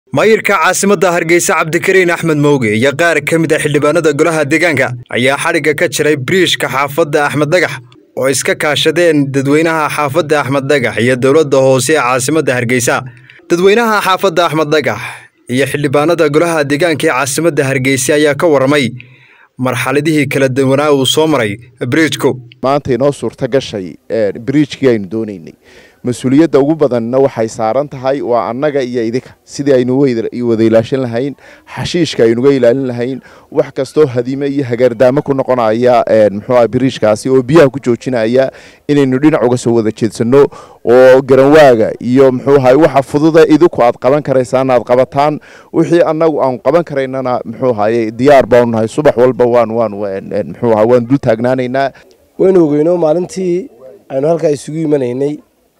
maayirka caasimadda hargeysa cabdikariin axmed mowge iyo qaar ka mid a xildhibaanada golaha deegaanka ayaa xadhigga ka jiray biriishka xaafadda axmed dhagax oo iska kaashadeen dadweynaha xaafadda axmed dhagax iyo dowladda hoose ee caasimadda hargeysa dadweynaha xaafadda axmed dhagax iyo xildhibaanada golaha deegaanka ee caasimadda hargeysa ayaa ka warramay marxaladihii kala duwanaa uu soo maray biriijku maanta inoo suurta gashay biriijkii aynu doonaynay mas-uuliyadda ugu badanna waxay saaran tahay waa annaga iyo idinka sidii aynu wada ilaashan lahayn xashiishka aynuga ilaalin lahayn wax kastoo hadime iyo hagaardaamo ku noqonaya muxuuaha biriijkaasi oo biyaha ku joojinaya inaynu dhinac uga soo wada jeedsano oo garanwaaga iyo muxuuaha waxa fududa idinku aad qaban karaysaan aad qabataan wixii annagu aan qaban karaynana muxuuahaye diyaar baanu nahay subax walba waan waan muxuuaha waan dul taagnaanaynaa waynu ogeyno maalintii aynu halkaa isugu imanaynay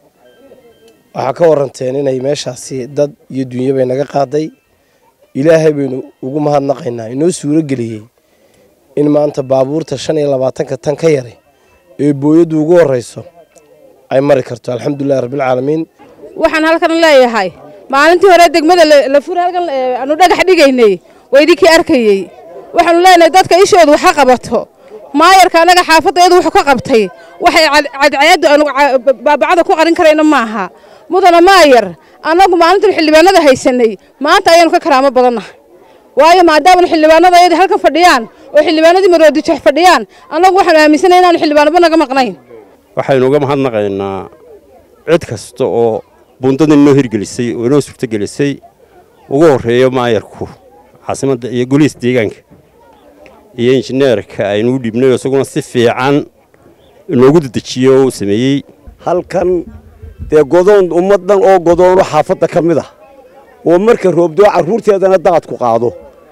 waxaa ka waranteen inay meeshaasi dad iyo dunya bay naga qaaday ilaahay baynu ugu mahadnaqaynaa inoo suuro geliyey in maanta baabuurta shan iyo labaatanka tan ka yaray ee booyaddu ugu horreyso ay mari karto alxamdulilahi rabbilcaalamiin waxaan halkan leeyahay maalintii hore degmada la fura halkan aanu dhagax dhigaynay waa idinkii arkayey waxaanu leenahay dadka ishoodu waxa qabato maayarka annaga xaafadda iyadu wuxuu ka qabtay waxay cadceeddu aanu baabacada ku qarin karayna maaha mudana maayar annagu maalintan xildhibaanada haysanay maanta ayaanu ka karaamo badannahay waayo maadaamanu xildhibaanada ayadii halkan fadhiyaan oo xildhibaanadii maroodijex fadhiyaan annagu waxaanu aaminsanay inaanu xildhibaanaba naga maqnayn waxaynu uga mahadnaqaynaa cid kasta oo buundada inoo hirgelisay oo inoo suurtogelisay ugu horreeyo maayarku caasimadda iyo goliis deegaanka iyo injineerka aynu u dhiibnay isaguna si fiican inoogu dedejiyo oo uu sameeyey halkan dee godoon ummaddan oo godoono xaafadda ka mid ah oo marka roobdoo carruurteedana daadku qaado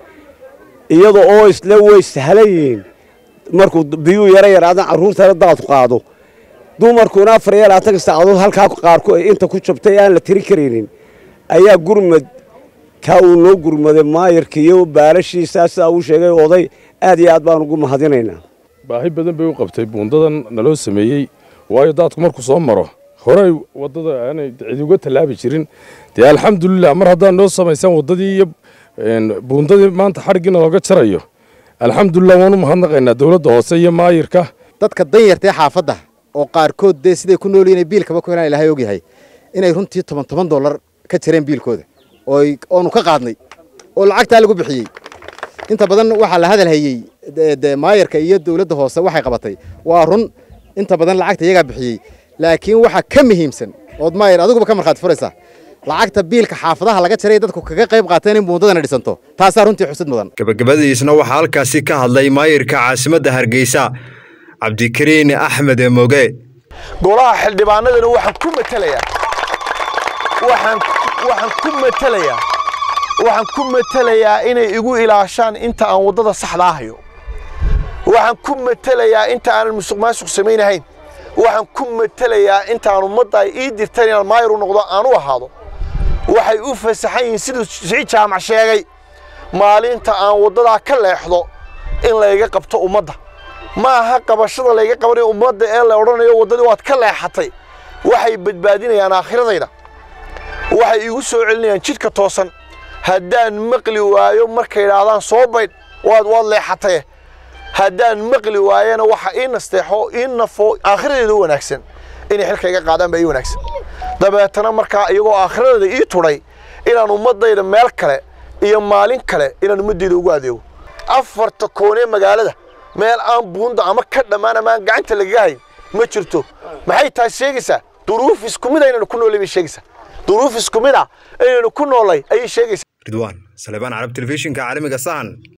iyada oo isle way sahlan yihiin markuu biyuu yara yaraadan carruurtana daadku qaado dumarkuna afar iyo labaatanka saacadood halkaa qaarku inta ku jabtay aan la tiri karaynin ayaa gurmad kaa uu noo gurmaday maayarka iyo baalashiisaa sidaa uu sheegay oday aad iyo aad baan ugu mahadinaynaa baahi badan bay u qabtay buundadan naloo sameeyey waayo daadku markuu soo maro horey waddada aanay cid uga tallaabi jirin dee alxamdulilah mar haddaan noo samaysaan waddadii iyo buundadii maanta xadhiggiina looga jarayo alxamdulilah waanu mahadnaqaynaa dowladda hoose iyo maayirka dadka danyartaee xaafadda oo qaarkood dee siday ku nool yihiin biilkaba ku helaan ilahay ogyahay inay runtii toban toban dollar ka jareen biilkooda oonu ka qaadnay oo lacagtaa lagu bixiyey inta badan waxaa la hadal hayey de maayarka iyo dowladda hoose waxay qabatay waa run inta badan lacagta iyagaa bixiyey laakiin waxaa ka muhiimsan ood maayar adiguba ka markhaati furaysaa lacagta biilka xaafadaha laga jaray dadku kaga qayb qaateen in buundadana dhisanto taasaa runtii xusid mudan gabagabadiisna waxaa halkaasi ka hadlay maayirka caasimadda hargeysa cabdikariin axmed moge golaha xildhibaanadana waxaan ku matelayaa waxaan ku matelayaa waxaan ku matelayaa inay igu ilaashaan inta aan waddada saxdaa hayo waxaan ku matelayaa inta aanan musuq maasuq samaynahayn waxaan ku matelayaa intaan ummadda ay ii dirteen inaan maayar u noqdo aan u ahaado waxay u fasaxan yihiin siduu sii jaamac sheegay maalinta aan waddadaa ka leexdo in layga qabto ummadda ma aha qabashada layga qabanayo ummadda ee la odhanayo waddadii waad ka leexatay waxay badbaadinayaan aakhiradayda waxay igu soo celinayaan jidhka toosan haddaan maqli waayo markay idhaahdaan soo baydh waad waad leexataye haddaan maqli waayana waxa ii nasteexo ii nafo aakhiradeeda u wanaagsan inay xilka iga qaadaan baa ii wanaagsan dabeetana markaa iyagoo aakhiradeeda ii tudhay inaan ummaddayda meel kale iyo maalin kale inaan ummaddayda ugu adeego afarta koonee magaalada meel aan buunda ama ka dhammaan ama aan gacanta lagaga hayn ma jirto maxay taas sheegaysaa duruuf isku mid aynanu ku noolay bay sheegaysaa duruuf isku mid ah aynanu ku noolay ayay sheegaysaa ridwaan salebaan carab telefishinka caalamiga sahan